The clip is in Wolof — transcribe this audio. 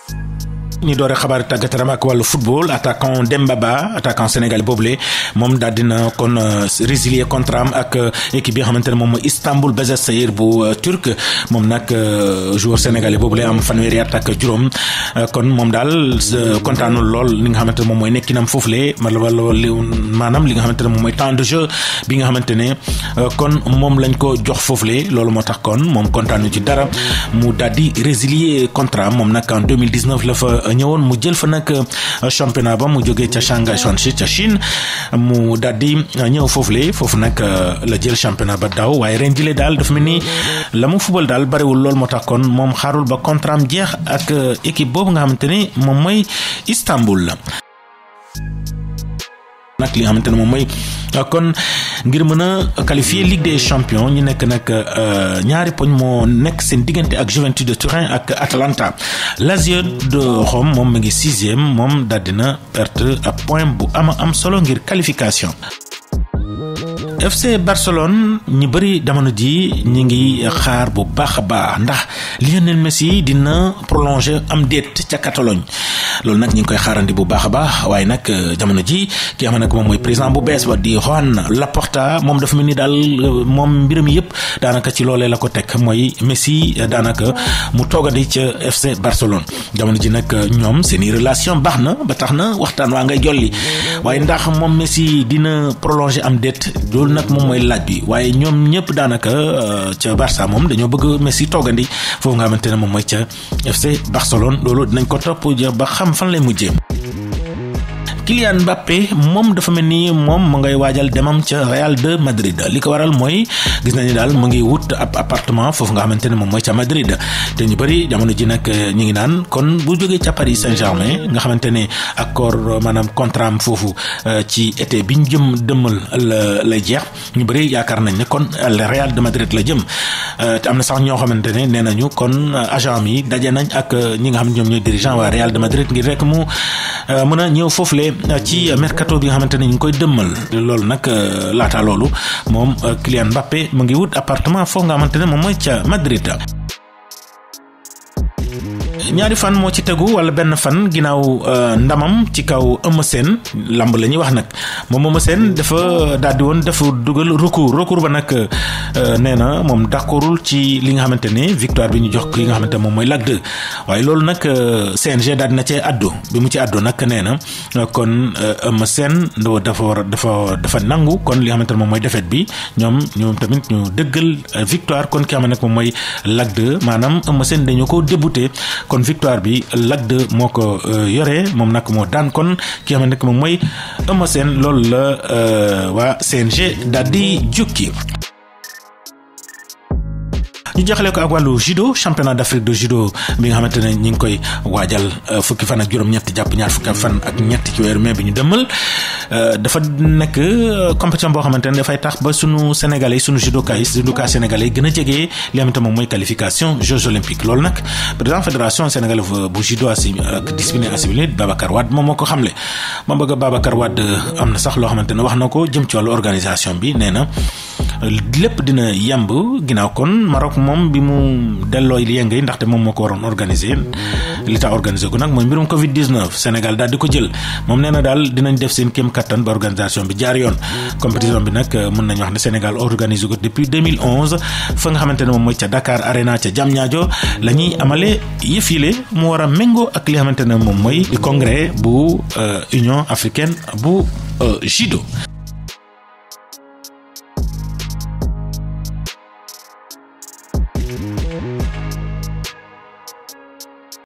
ñu doore xabaar tàggat yaram ak wàllu football attaquant Demba Ba attaquant sénégalais boobule moom daal dina kon résilier contrat am ak équipe bi nga xamante ne moom mooy Istanbul Basaksehir bu turc moom nag joueur sénégalais boobule am fanweeri at ak juróom kon moom daal kontaanul lool li nga xamante ne moom mooy nekkinam foofule maanaam li nga xamante ne moom mooy temps de jeu bi nga xamante ne kon moom lañ ko jox foofule loolu moo tax kon moom kontaanu ci dara mu daal di résilier contrat moom nag en 2019 la fa. ñëwoon mu jël fa nag championnat ba mu jógee ca Shanghai Shanxi ca Chine mu daal di ñëw foofu le foofu nag la jël championnat ba daaw waaye ren jile daal dafa mel ni la mu fubal daal bariwul lool moo tax kon moom xaarul ba contrat am jeex ak équipe boobu nga xamante ni moom mooy Istanbul la. nag li nga xamante ne moom mooy kon ngir mën a qualifier Ligue des champions ñu nekk nag ñaari poñ moo nekk seen diggante ak Juventus de Turin ak Atalanta Lazio de Rome moom mu ngi sixième moom daal dina perte ab point bu ama am solo ngir qualification. FC Barcelone ñu bëri jamono ji ñi ngi xaar bu baax a baax ndax Lionel Messi dina prolonger am déet ca Catalogne loolu nag ñu ngi koy xaarandi bu baax a baax waaye nag jamono ji ki xam ne moom mooy président bu bees ba di Joan Laporta moom dafa mel ni daal moom mbiram yëpp daanaka ci loolee la ko teg mooy Messi daanaka mu toogandi ca FC Barcelone jamono ji nag ñoom seeni relation baax na ba tax na waxtaan waa ngay jolli waaye ndax moom Messi dina prolonger am déet loolu nag moom mooy laaj bi waaye ñoom ñëpp daanaka ca Barça moom dañoo bëgg Messi toogandi foofu nga xamante ne moom mooy ca FC Barcelone loolu dinañ ko topp ba xam fan lay mujjee. Kylian Mbappé moom dafa mel ni moom mu ngay waajal demam ca Real de Madrid li ko waral mooy gis nañu daal mu ngi wut ab appartement foofu nga xamante ne moom mooy ca Madrid te ñu bëri jamono ji nag ñu ngi naan kon bu jógee ca Paris Saint-Germain nga xamante ne accord maanaam contrat am foofu ci été bi ñu jëm dëmmal la lay jeex ñu bëri yaakaar nañ ne kon Real de Madrid la jëm te am na sax ñoo xamante ne nee nañu kon agent mi daje nañ ak ñi nga xam ne ñoom ñooy dirigeant waa Real de Madrid ngir rek mu mën a ñëw foofule ci mercato bi nga xamante ne ñu ngi koy dëmmal loolu nag laata loolu moom Kylian Mbappé mu ngi wut appartement foofu nga xamante ne moom mooy ca Madrid. ñaari fan moo ci tegu wala benn fan ginnaaw ndamam ci kaw Eumeu Sène lamb la ñuy wax nag moom Eumeu Sène dafa daal di woon dafa dugal recours recours ba nag nee na moom d'accordul ci li nga xamante ne victoire bi ñu jox ki nga xamante ne moom mooy Lac 2 waaye loolu nag CNG daal dina cee addu bi mu ci addu nag nee na kon Eumeu Sène dafa war dafa dafa nangu kon li nga xamante ne moom mooy défaite bi ñoom ñoom tamit ñu dëggal victoire kon ki nga xamante ne moom mooy Lac 2 maanaam Eumeu Sène dañu ko débouté kon victoire bi Lac 2 moo ko yore moom nag moo daan kon ki nga xamante ne moom mooy Eumeu Sène loolu la waa CNG daal di jukki. ñu jaxale ko ak wàllu judo championnat d'Afrique de judo bi nga xamante ne ñi ngi koy waajal fukki fan ak juróom-ñett jàpp ñaar fukki fan ak ñett ci weeru mai bi ñu dëmmal dafa nekk compétition boo xamante ne dafay tax ba sunu sénégalais sunu judoka yi judoka sénégalais yi gën a jege li nga xamante moom mooy qualification Jeux olympiques loolu nag président fédération sénégalaise bu judo ak discipline assimilée Babacar Wade moom moo ko xamle moom bëgg Babacar Wade am na sax loo xamante ne wax na ko jëm ci wàllu organisation bi nee na lépp dina yemb ginnaaw kon Maroc moom bi mu delloo yëngu yi ndaxte moom moo ko waroon organiser li tax organiser ko nag mooy mbirum Covid 19 Sénégal daal di ko jël moom nee na daal dinañ def seen kéem kattan ba organisation bi jaar yoon. compétition bi nag mën nañu wax ne Sénégal organiser ko depuis 2011 fa nga xamante ne moom mooy ca Dakar Arena ca Diamniadio la ñuy amale yëfile mu war a méngoo ak li nga xamante ne moom mooy congrès bu Union africaine bu judo.